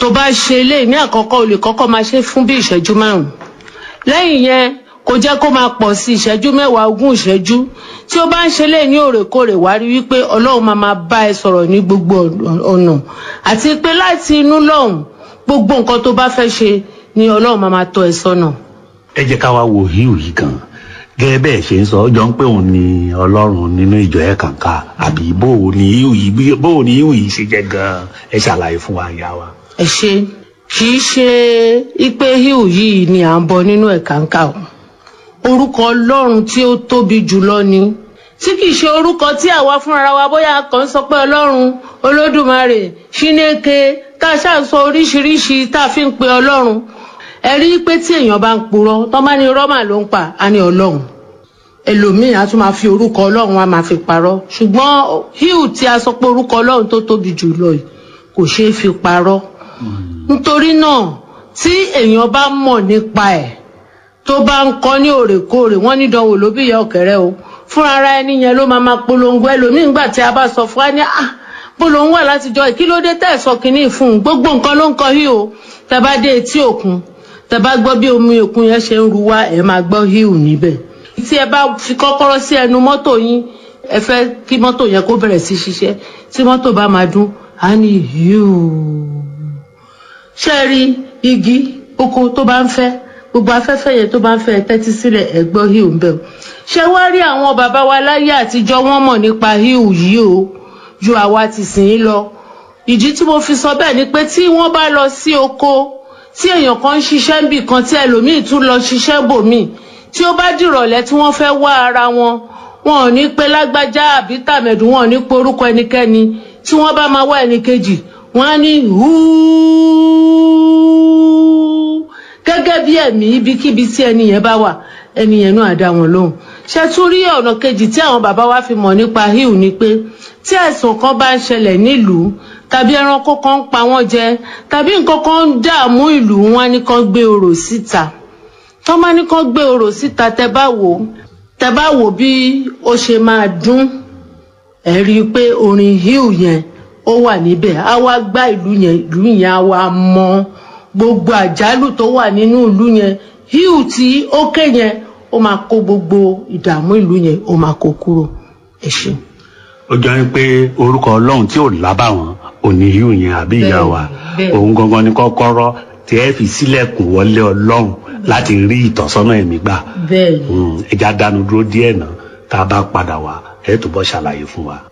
tó bá ṣe eléyìí ní àkọ́kọ́ o lè kọ́kọ́ máa ṣe fún bí ìṣẹ́jú márùn-ún lẹ́yìn yẹn kò jẹ́ kó máa pọ̀ sí ìṣẹ́jú mẹ́wàá ogún ìṣẹ́jú tí ó bá ń ṣe lé ní òrèkóòrè wá rí wípé ọlọ́run máa máa bá ẹ sọ̀rọ̀ ní gbogbo ọ̀nà àti pé láti inú lọ́hùn gbogbo nǹkan tó bá fẹ́ ṣe ni ọlọ́run máa máa tọ́ ẹ sọ́nà. ẹ jẹ́ ká wá wo híù yìí gan gẹ́gẹ́ bẹ́ẹ̀ ṣe ń sọ ọjọ́ ń pé òun ni ọlọ́run nínú ìjọ ẹ̀ kàǹkà àbí bóò ni híù yìí bóò ni híù yìí ṣe jẹ́ gan ẹ ṣàlàyé fún wa ìyá wa. ẹ ṣe kì í ṣe ipe híù yìí ni à ń bọ nínú ẹ̀ kàǹkà o orúkọ ọlọ́run tí ó tóbi jùlọ ni tí kìí ṣe orúkọ tí àwa fúnra wa bóyá kàn sọ pé ọlọ́run olódùmarè ṣínéke tá a ṣáà sọ oríṣiríṣi tá a fi ń pe ọlọ́run ẹ rí i pé tí èèyàn bá ń purọ́ tó bá ní rọ́mà ló ń pa á ní ọlọ́run ẹlòmíì á tún máa fi orúkọ ọlọ́run á máa fi parọ́ ṣùgbọ́n híù tí a sọ pé orúkọ ọlọ́run tó tóbi jùlọ yìí kò ṣeé fi parọ́ nítorí náà tí èèyàn bá mọ̀ nípa ẹ̀ tó bá ń kọ́ ní òrèkóòrè wọ́n ní dánwò ló bí ìyá ọ̀kẹ́rẹ́ o fúnra ara ẹni yẹn ló máa máa polongo ẹlòmíì ńgbà tí a bá sọ fún wa ní ah polongo wà látijọ́ kí ló dé tẹ́ ẹ̀ sọ kínní fún un gbogbo nǹkan ló ń kọ hí o tẹ́ bá dé etí òkun tẹ́ bá gbọ́ bí omi òkun yẹn ṣe ń ru wá ẹ̀ máa gbọ́ híù níbẹ̀ tí ẹ bá fi kọ́kọ́rọ́ sí ẹnu mọ́tò yín ẹ fẹ́ kí mọ́tò yẹn kó bẹ̀rẹ̀ sí ṣiṣẹ́ tí mọ́tò bá máa dún á ní híù ṣe rí igi oko tó bá ń fẹ́ gbogbo afẹ́fẹ́ yẹn tó bá ń fẹ́ tẹ́tí sílẹ̀ ẹ̀gbọ́n híù ń bẹ̀ o ṣé wá rí àwọn bàbá wa láyé àtijọ́ wọ́n mọ̀ nípa híù yìí o ju àwa ti sìn ín lọ ìdí tí mo fi sọ bẹ́ẹ̀ ni pé tí wọ́n bá lọ sí oko tí èèyàn kan ń ṣiṣẹ́ níbì kan tí ẹlòmíì tún lọ ṣiṣẹ́ bòmíì tí ó bá dìrọ̀lẹ́ tí wọ́n fẹ́ wá ara wọn wọn ò ní pé lágbájá àbí tàmẹ̀dù wọn ò ní pe orúkọ ẹnikẹ́ni tí wọ́n bá máa wá ẹnìkejì wọ́n á ní húúúú gẹ́gẹ́ bí ẹ̀mí ibikíbi tí ẹni yẹn bá wà ẹni yẹn náà á dá wọn lóhùn ṣe tún rí ọ̀nà kejì tí àwọn bàbá wa fi mọ̀ nípa hill ni pé tí àìsàn kan bá ń ṣẹlẹ̀ nílùú tàbí ẹranko kan ń pa wọ́n jẹ tàbí nǹkan kan ń dààmú ìlú wọn ní kan gbé orò síta tó bá ní kan gbé orò síta tẹ bá wò tẹ bá wò bí ó ṣe máa dún ẹ rí i pé orin hill yẹn ó wà níbẹ̀ á wá gbá ìlú yẹn ìlú yẹn á wá mọ́ gbogbo àjálù tó wà nínú ìlú yẹn hill tí ó ké yẹn ó máa kó gbogbo ìdààmú ìlú yẹn ó máa kó kúrò ẹ ṣeun. ó jọ ń pé orúkọ ọlọ́run tí ò lábàwọ́n òní híù yẹn àbí ìyá wa bẹ́ẹ̀. òun gangan ni kọ́kọ́rọ́ tí ẹ fi sílẹ̀kùn wọlé ọlọ́run láti rí ìtọ́sọ́nà ẹ̀mí gbà bẹ́ẹ̀ ni. Mm, ẹja dánu dúró díẹ̀ náà tá a bá padà wá ẹ túbọ̀ ṣàlàyé fún wa.